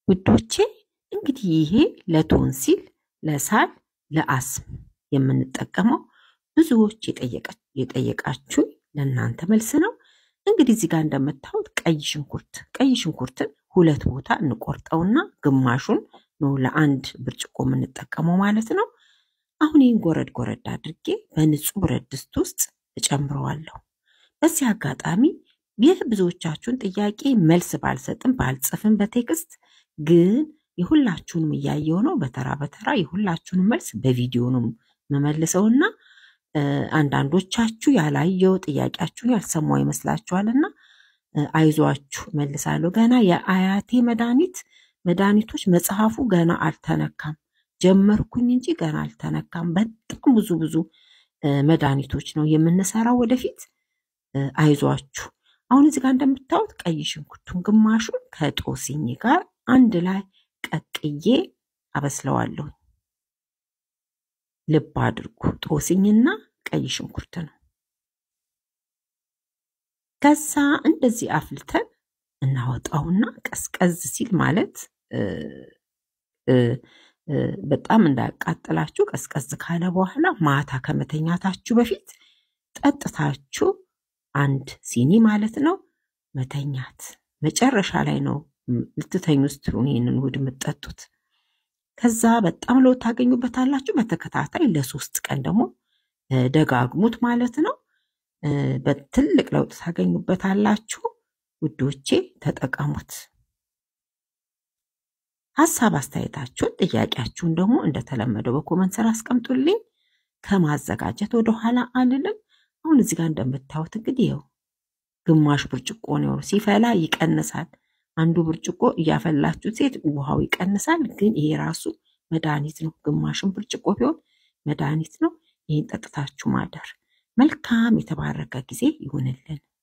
ውዶቼ እንግዲህ ይሄ ለቶንሲል፣ ለሳል፣ ለአስም የምንጠቀመው ብዙዎች የጠየቃችሁኝ ለእናንተ መልስ ነው። እንግዲህ እዚህ ጋር እንደምታዩት ቀይ ሽንኩርት ቀይ ሽንኩርትን ሁለት ቦታ እንቆርጠውና ግማሹን ነው ለአንድ ብርጭቆ የምንጠቀመው ማለት ነው። አሁን ይህን ጎረድ ጎረድ አድርጌ በንጹህ ብረት ድስት ውስጥ እጨምረዋለሁ። በዚህ አጋጣሚ ይህ ብዙዎቻችሁን ጥያቄ መልስ ባልሰጥም ባልጽፍም በቴክስት ግን የሁላችሁንም እያየው ነው። በተራ በተራ የሁላችሁንም መልስ በቪዲዮ ነው መመልሰውና አንዳንዶቻችሁ ያላየው ጥያቄያችሁን ያልሰማው ይመስላችኋልና አይዟችሁ መልሳለሁ። ገና የአያቴ መድኃኒት መድኃኒቶች መጽሐፉ ገና አልተነካም። ጀመርኩኝ እንጂ ገና አልተነካም። በጣም ብዙ ብዙ መድኃኒቶች ነው የምንሰራው ወደፊት። አይዟችሁ። አሁን እዚህ ጋር እንደምታዩት ቀይ ሽንኩርቱን ግማሹን ከጦስኝ ጋር አንድ ላይ ቀቅዬ አበስለዋለሁ። ልብ አድርጉ፣ ጦስኝና ቀይ ሽንኩርት ነው። ከዛ እንደዚህ አፍልተን እናወጣውና ቀዝቀዝ ሲል ማለት በጣም እንዳያቃጥላችሁ ቀዝቀዝ ካለ በኋላ ማታ ከመተኛታችሁ በፊት ጠጥታችሁ አንድ ሲኒ ማለት ነው መተኛት። መጨረሻ ላይ ነው ልትተኙ ስትሉ ይህንን ውህድ የምትጠጡት። ከዛ በጣም ለውጥ ታገኙበታላችሁ። በተከታታይ ለሶስት ቀን ደግሞ ደጋግሙት ማለት ነው። በትልቅ ለውጥ ታገኙበታላችሁ ውዶቼ፣ ተጠቀሙት። ሀሳብ አስተያየታችሁን፣ ጥያቄያችሁን ደግሞ እንደተለመደው በኮመንት ስራ አስቀምጡልኝ። ከማዘጋጀት ወደኋላ አልልም። አሁን እዚህ ጋር እንደምታዩት እንግዲህ ይኸው ግማሽ ብርጭቆ ነው። ሲፈላ ይቀንሳል። አንዱ ብርጭቆ እያፈላችሁ ሴት ውሃው ይቀንሳል። ግን ይሄ ራሱ መድኃኒት ነው። ግማሽን ብርጭቆ ቢሆን መድኃኒት ነው። ይህን ጠጥታችሁ ማደር። መልካም የተባረከ ጊዜ ይሁንልን።